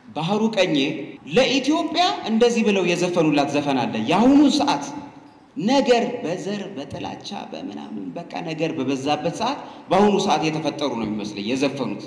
ባህሩ ቀኜ ለኢትዮጵያ እንደዚህ ብለው የዘፈኑላት ዘፈን አለ። የአሁኑ ሰዓት ነገር በዘር በጥላቻ በምናምን በቃ ነገር በበዛበት ሰዓት በአሁኑ ሰዓት የተፈጠሩ ነው የሚመስለኝ የዘፈኑት።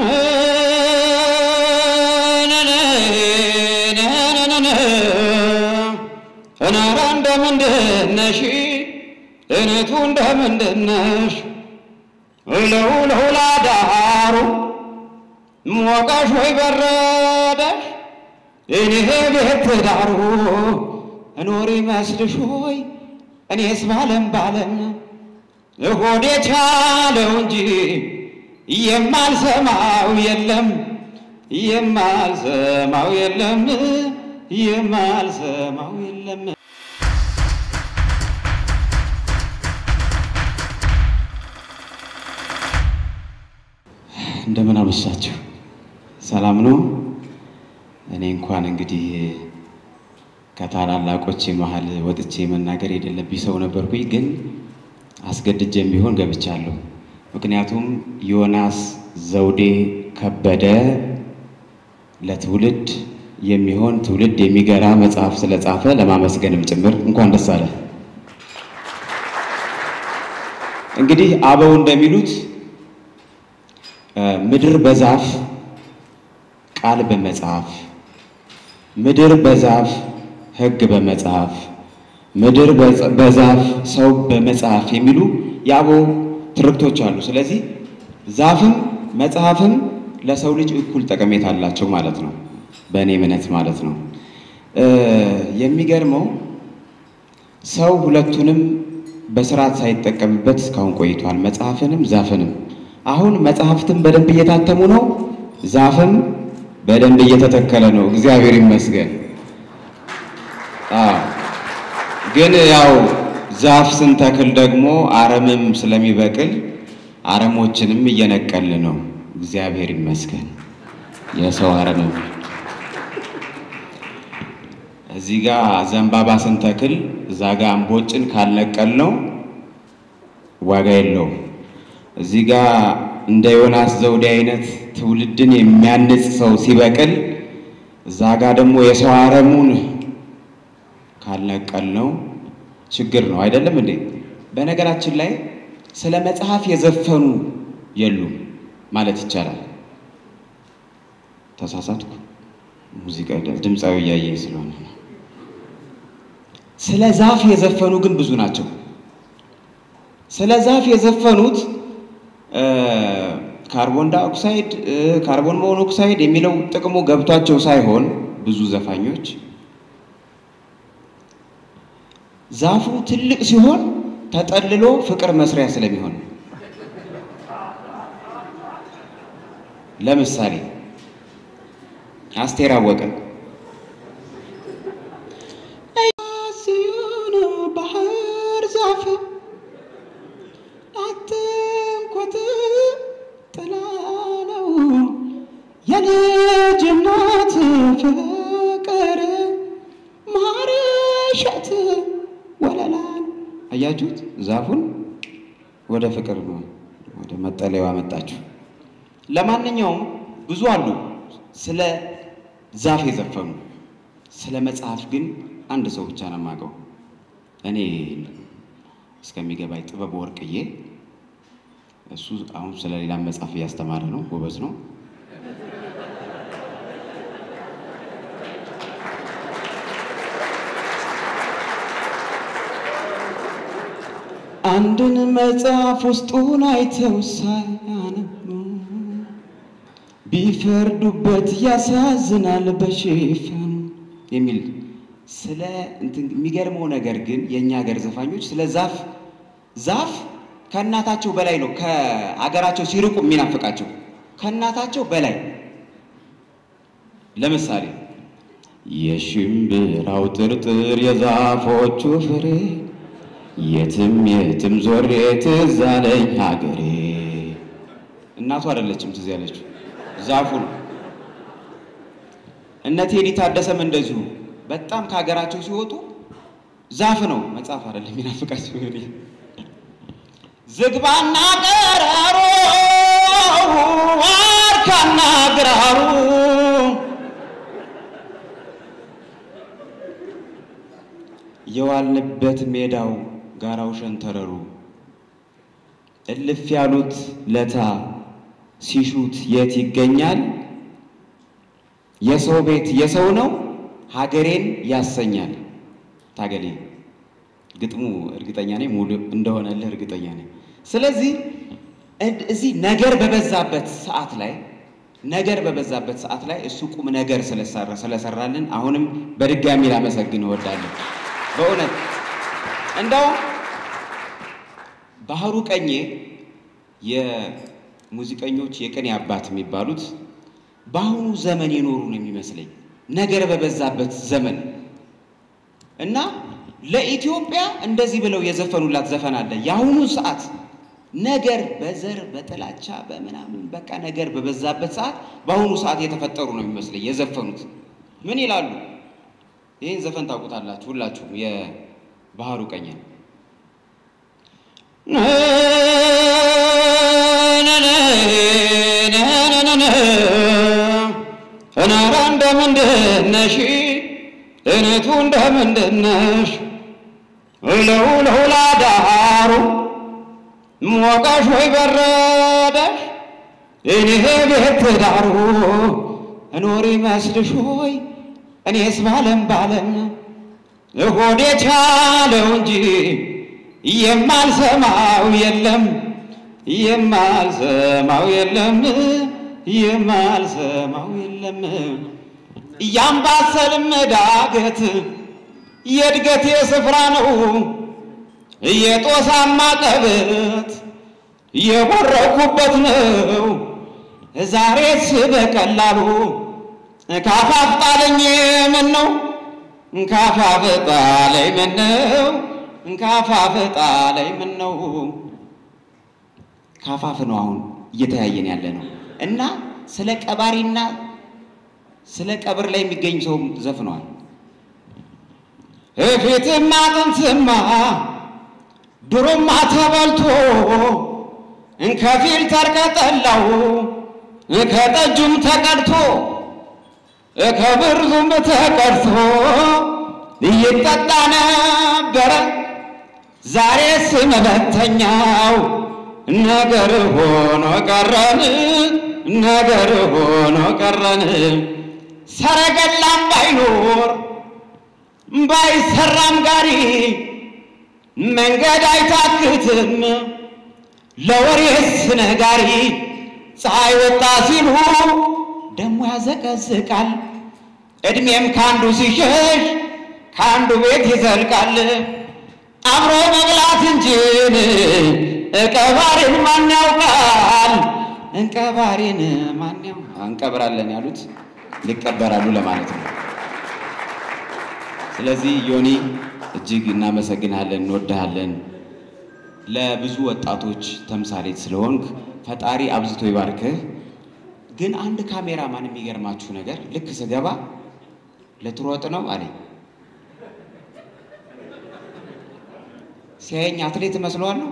እናራ እንደምንድነሽ እነቱ እንደምንድነሽ ለውለው ላዳሩ ሞቀሽ ወይ በረደሽ እኔ ቤት ዳሩ እኖር ይመስልሽ ሆይ እኔስ ባለም ባለም ሆዴ ቻለው እንጂ የማልሰማው የለም የማልሰማው የለም የማልሰማው የለም። እንደምን አመሻችሁ። ሰላም ነው። እኔ እንኳን እንግዲህ ከታላላቆቼ መሀል ወጥቼ መናገር የሌለብኝ ሰው ነበርኩኝ፣ ግን አስገድጄም ቢሆን ገብቻለሁ። ምክንያቱም ዮናስ ዘውዴ ከበደ ለትውልድ የሚሆን ትውልድ የሚገራ መጽሐፍ ስለጻፈ ለማመስገንም ጭምር እንኳን ደስ አለ። እንግዲህ አበው እንደሚሉት ምድር በዛፍ ቃል በመጽሐፍ ምድር በዛፍ ሕግ በመጽሐፍ ምድር በዛፍ ሰው በመጽሐፍ የሚሉ የአበው ትርክቶች አሉ። ስለዚህ ዛፍም መጽሐፍም ለሰው ልጅ እኩል ጠቀሜታ አላቸው ማለት ነው፣ በእኔ እምነት ማለት ነው። የሚገርመው ሰው ሁለቱንም በስርዓት ሳይጠቀምበት እስካሁን ቆይቷል፣ መጽሐፍንም ዛፍንም። አሁን መጽሐፍትም በደንብ እየታተሙ ነው፣ ዛፍም በደንብ እየተተከለ ነው። እግዚአብሔር ይመስገን። አዎ ግን ያው ዛፍ ስንተክል ደግሞ አረምም ስለሚበቅል አረሞችንም እየነቀል ነው። እግዚአብሔር ይመስገን። የሰው አረምም እዚህ ጋ ዘንባባ ስንተክል እዛ ጋ እምቦጭን ካልነቀል ነው ዋጋ የለውም። እዚህ ጋ እንደ ዮናስ ዘውዴ አይነት ትውልድን የሚያንጽ ሰው ሲበቅል እዛ ጋ ደግሞ የሰው አረሙን ካልነቀል ነው ችግር ነው። አይደለም እንዴ? በነገራችን ላይ ስለ መጽሐፍ የዘፈኑ የሉም ማለት ይቻላል። ተሳሳትኩ። ሙዚቃ ድምፃዊ እያየኝ ስለሆነ ነው። ስለ ዛፍ የዘፈኑ ግን ብዙ ናቸው። ስለ ዛፍ የዘፈኑት ካርቦን ዳይኦክሳይድ፣ ካርቦን ሞኖክሳይድ የሚለው ጥቅሙ ገብቷቸው ሳይሆን ብዙ ዘፋኞች ዛፉ ትልቅ ሲሆን ተጠልሎ ፍቅር መስሪያ ስለሚሆን ለምሳሌ አስቴር አወቀ ባህር ዛፍ አትንኮት ጥላ ነው የልጅነት ፍቅር ማርሸት ወለላን አያችሁት? ዛፉን ወደ ፍቅር ነው ወደ መጠለያው አመጣችሁ። ለማንኛውም ብዙ አሉ ስለ ዛፍ የዘፈኑ። ስለ መጽሐፍ ግን አንድ ሰው ብቻ ነው የማውቀው እኔ እስከሚገባኝ ጥበብ ወርቅዬ። እሱ አሁን ስለ ሌላ መጽሐፍ እያስተማረ ነው፣ ጎበዝ ነው። አንድን መጽሐፍ ውስጡን አይተው ሳያነቡ ቢፈርዱበት ያሳዝናል በሽፋኑ የሚል ስለ እንትን የሚገርመው ነገር ግን የእኛ ሀገር ዘፋኞች ስለ ዛፍ ዛፍ ከእናታቸው በላይ ነው ከአገራቸው ሲርቁ የሚናፍቃቸው ከእናታቸው በላይ ለምሳሌ የሽምብራው ጥርጥር የዛፎቹ ፍሬ የትም የትም ዞሬ ትዝ አለኝ ሀገሬ። እናቱ አይደለችም ትዝ ያለችው ዛፉ ነው። እነ ቴዲ ታደሰም እንደዚሁ በጣም ከሀገራቸው ሲወጡ ዛፍ ነው መጽሐፍ አይደለም የሚናፍቃቸው። ዝግባና ቀራሮ ዋርካና ግራሩ የዋልንበት ሜዳው ጋራው ሸንተረሩ እልፍ ያሉት ለታ ሲሹት የት ይገኛል? የሰው ቤት የሰው ነው ሀገሬን ያሰኛል። ታገሌ ግጥሙ እርግጠኛ ነኝ ሙሉ እንደሆነልህ እርግጠኛ ነኝ። ስለዚህ እዚህ ነገር በበዛበት ሰዓት ላይ ነገር በበዛበት ሰዓት ላይ እሱ ቁም ነገር ስለሰራ ስለሰራልን አሁንም በድጋሚ ላመሰግን እወዳለሁ። በእውነት እንደው ባህሩ ቀኜ የሙዚቀኞች የቅኔ አባት የሚባሉት በአሁኑ ዘመን የኖሩ ነው የሚመስለኝ ነገር በበዛበት ዘመን እና ለኢትዮጵያ እንደዚህ ብለው የዘፈኑላት ዘፈን አለ። የአሁኑ ሰዓት ነገር በዘር በጥላቻ በምናምን በቃ ነገር በበዛበት ሰዓት በአሁኑ ሰዓት የተፈጠሩ ነው የሚመስለኝ የዘፈኑት። ምን ይላሉ? ይህን ዘፈን ታውቁታላችሁ ሁላችሁም። የባህሩ ቀኘን እናራ እንደምንድነሽ እነቱ እንደምንድነሽ እለው ለውላ ዳሩ ሞቀሽ ወይ በረደሽ እኔ ቤት ዳሩ እኖር ይመስልሽ ሆይ እኔስ ባለም ባለም እሆዴ ቻለው እንጂ የማልሰማው የለም የማልሰማው የለም የማልሰማው የለም እያምባሰልም ዳገት የእድገቴ ስፍራ ነው የጦሳማ ቀበት የቦረኩበት ነው ዛሬስ በቀላሉ ካፋፍ ጣለኝ ምን ነው ካፋፍ ጣለኝ ምን ነው ካፋፍ ጣለኝ ምን ነው ካፋፍ ነው አሁን እየተያየን ያለ ነው እና ስለ ቀባሪና ስለ ቀብር ላይ የሚገኝ ሰውም ዘፍነዋል። እፊትማ ጥንትማ ድሮማ ተበልቶ ከፊል ተርቀጠላው ከጠጁም ተቀድቶ ከብርዙም ተቀድቶ ይጠጣ ነበረ። ዛሬስ መበተኛው ነገር ሆኖ ቀረን፣ ነገር ሆኖ ቀረን። ሰረገላም ባይኖር ባይሰራም ጋሪ መንገድ አይታክትም ለወሬስ ነጋሪ። ፀሐይ ወጣ ሲሉ ደሞ ያዘቀዝቃል። እድሜም ካንዱ ሲሸሽ ካንዱ ቤት ይዘልቃል። አብሮ መብላት እንጂ ቀባሪን ማን ያውቃል? እንቀባሪን ማን ያውቃል? እንቀብራለን ያሉት ሊቀበራሉ ለማለት ነው። ስለዚህ ዮኒ እጅግ እናመሰግናለን፣ እንወድሃለን። ለብዙ ወጣቶች ተምሳሌት ስለሆንክ ፈጣሪ አብዝቶ ይባርክህ። ግን አንድ ካሜራማን የሚገርማችሁ ነገር ልክ ስገባ ልትሮጥ ነው አለኝ። ሲያየኝ አትሌት እመስለዋለሁ።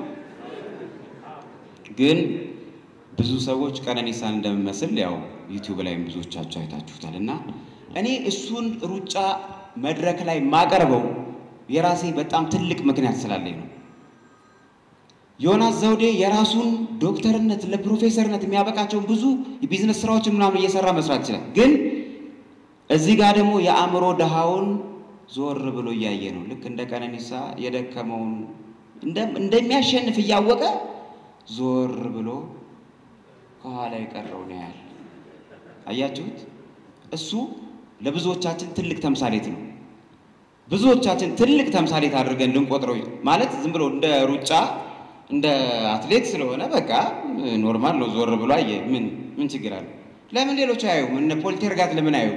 ግን ብዙ ሰዎች ቀነኒሳን እንደምመስል ያው ዩቲዩብ ላይም ብዙዎቻችሁ አይታችሁታል። እና እኔ እሱን ሩጫ መድረክ ላይ ማቀርበው የራሴ በጣም ትልቅ ምክንያት ስላለኝ ነው። ዮናስ ዘውዴ የራሱን ዶክተርነት ለፕሮፌሰርነት የሚያበቃቸውን ብዙ የቢዝነስ ስራዎችን ምናምን እየሰራ መስራት ይችላል። ግን እዚህ ጋር ደግሞ የአእምሮ ድሃውን ዞር ብሎ እያየ ነው። ልክ እንደ ቀነኒሳ የደከመውን እንደሚያሸንፍ እያወቀ ዞር ብሎ ከኋላ የቀረውን ያያል። አያችሁት? እሱ ለብዙዎቻችን ትልቅ ተምሳሌት ነው። ብዙዎቻችን ትልቅ ተምሳሌት አድርገን ልንቆጥረው ማለት ዝም ብሎ እንደ ሩጫ እንደ አትሌት ስለሆነ በቃ ኖርማል ነው። ዞር ብሎ አየ። ምን ምን ችግር አለ? ለምን ሌሎች አያዩም? እነ ፖልቴርጋት ለምን አዩ?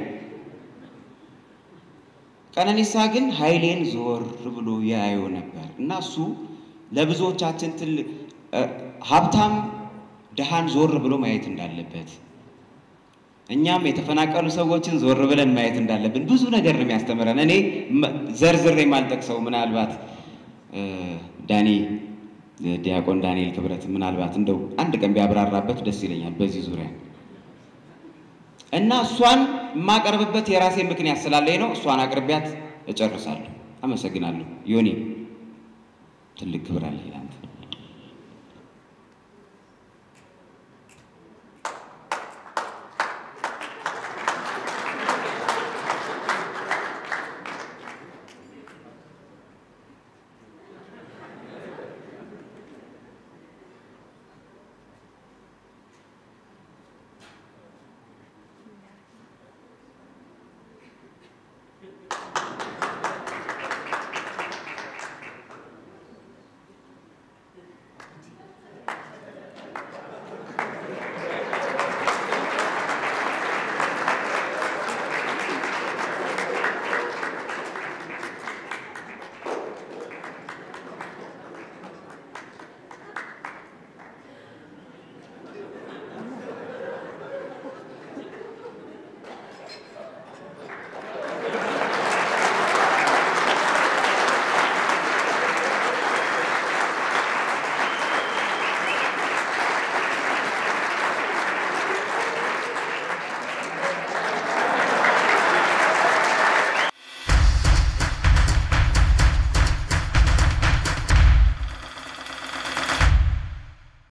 ቀነኒሳ ግን ኃይሌን ዞር ብሎ ያየው ነበር እና እሱ ለብዙዎቻችን ትልቅ ሀብታም ድሃን ዞር ብሎ ማየት እንዳለበት እኛም የተፈናቀሉ ሰዎችን ዞር ብለን ማየት እንዳለብን ብዙ ነገር ነው የሚያስተምረን። እኔ ዘርዝሬ የማልጠቅሰው ምናልባት ዳኒ ዲያቆን ዳንኤል ክብረት ምናልባት እንደው አንድ ቀን ቢያብራራበት ደስ ይለኛል በዚህ ዙሪያ እና እሷን የማቀርብበት የራሴ ምክንያት ስላለኝ ነው። እሷን አቅርቢያት እጨርሳለሁ። አመሰግናለሁ። ዮኒ ትልቅ ክብር አለ ለአንተ።